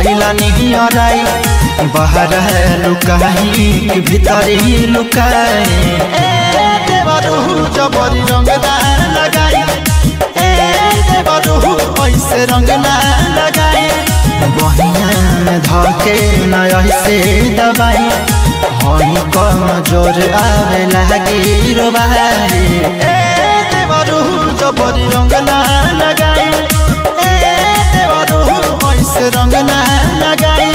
गईला नहीं अराई बाहर है लुकाई कि भीतर ही लुकाए ए देवरू जबरी रंग ना लगाई ए देवरू ऐसे रंग ना लगाई बहिया में धके न ऐसे दबाई हई कम जोर आवे लागी रोबाई ए देवरू जबरी रंग ना लगाई ए देवरू ऐसे रंग ना लगाई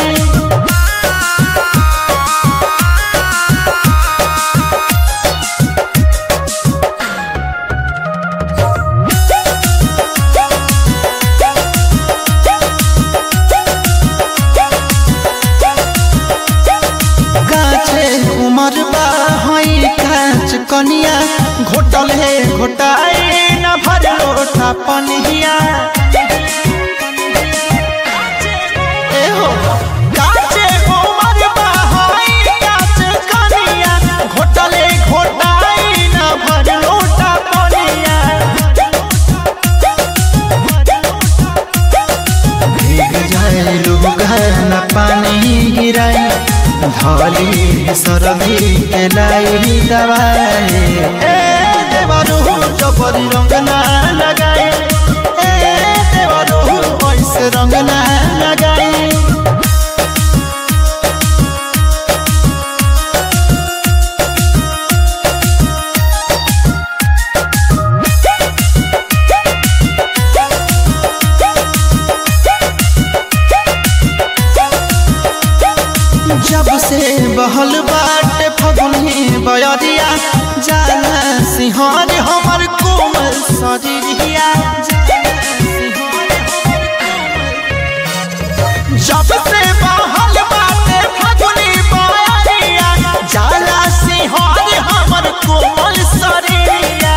काचे उमर बा हई काच कनिया घोटल है घोटाई न भर लोटा पनिया ए हो काचे उमर बा हई काच कनिया घोटल है घोटाई न भर लोटा पनिया भीग जाए लोग न पानी गिराई धली सरदी के लाई दवाई ए देवरू जबरी रंग ना लगाई ए देवरू ऐसे रंग ना लगाई जब से बहल बाटे फगुनी बयरिया जाला सिंहर हमर कोमल शरीरिया जब से बहल बाटे फगुनी बयरिया जाला सिंहर हमर कोमल शरीरिया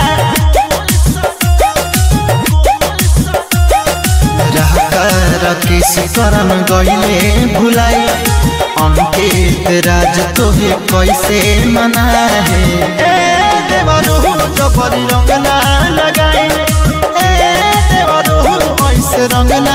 किस करन गईले भुलाई अंकित राज तोहे कैसे मनाए ए देवरू जबरी रंग ना लगाई ए देवरू ऐसे रंग ना